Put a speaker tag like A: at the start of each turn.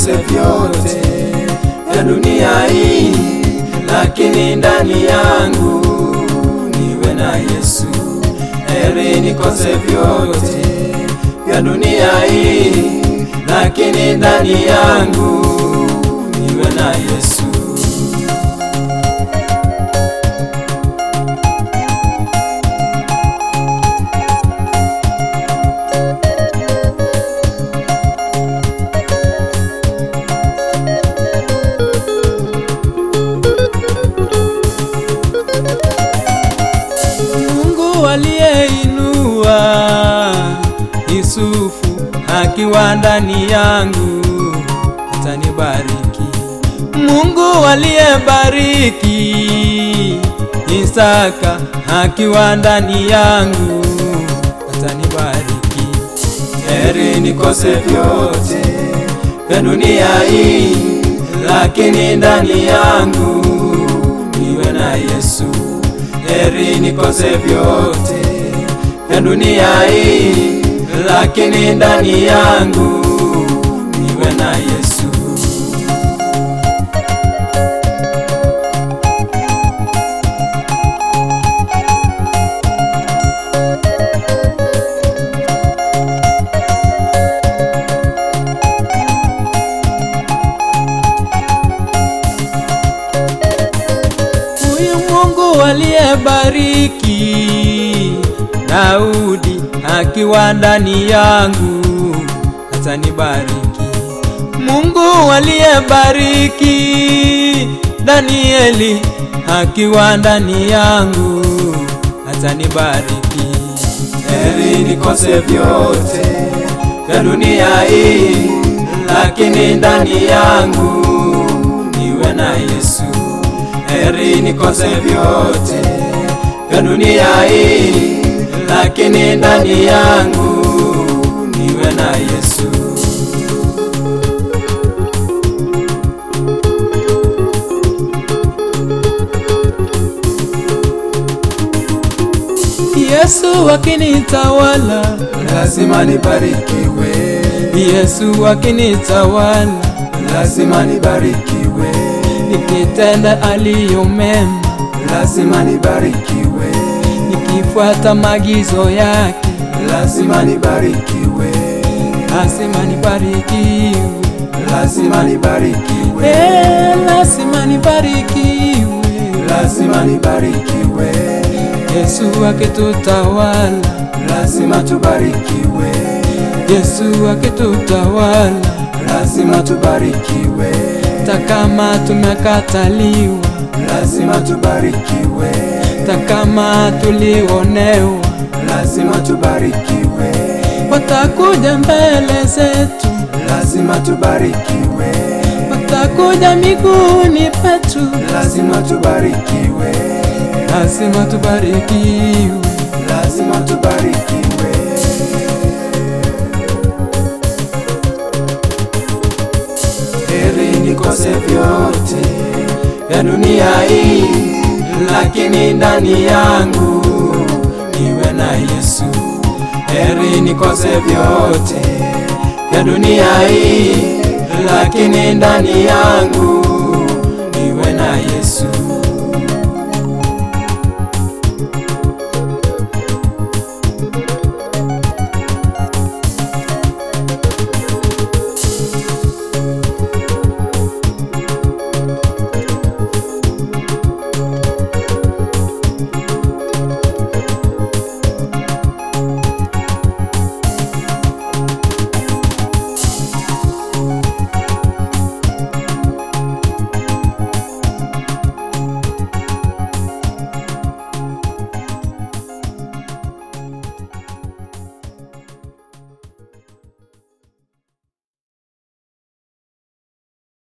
A: nikose vyote vya dunia hii, lakini ndani yangu niwe na Yesu. Heri nikose vyote vya dunia hii, lakini ndani yangu niwe na Yesu.
B: Mungu aliyeinua Yusufu akiwa ndani yangu atanibariki. Mungu aliyebariki Isaka akiwa ndani yangu atanibariki.
A: Heri nikose vyote vya dunia hii, lakini ndani yangu niwe na Yesu. Heri nikose vyote vya dunia hii, lakini ndani yangu niwe na Yesu.
B: Huyu Mungu aliyebariki Daudi akiwa ndani yangu atanibariki. Mungu aliyebariki Danieli akiwa ndani yangu atanibariki.
A: Heri nikose vyote vya dunia hii, lakini ndani yangu niwe na Yesu. Heri nikose vyote vya dunia hii, lakini ndani yangu niwe na Yesu.
B: Yesu akinitawala,
A: Lazima nibarikiwe,
B: Yesu akinitawala,
A: lazima nibarikiwe,
B: nikitenda aliyo mema,
A: lazima nibarikiwe,
B: nikifuata maagizo yake,
A: lazima nibarikiwe,
B: lazima nibarikiwe,
A: lazima nibarikiwe,
B: eh, lazima nibarikiwe.
A: lazima nibarikiwe,
B: Yesu akitutawala,
A: lazima tubarikiwe,
B: Yesu akitutawala,
A: lazima tubarikiwe,
B: hata kama tumekataliwa,
A: lazima tubarikiwe,
B: hata kama tulionewa,
A: lazima tubarikiwe,
B: watakuja mbele zetu,
A: lazima tubarikiwe,
B: watakuja miguuni petu,
A: lazima tubarikiwe,
B: lazima tubarikiwe.
A: lazima tubarikiwe. Heri nikose vyote vya dunia hii, lakini ndani yangu niwe na Yesu. Heri nikose vyote vya dunia hii, lakini ndani yangu niwe na Yesu.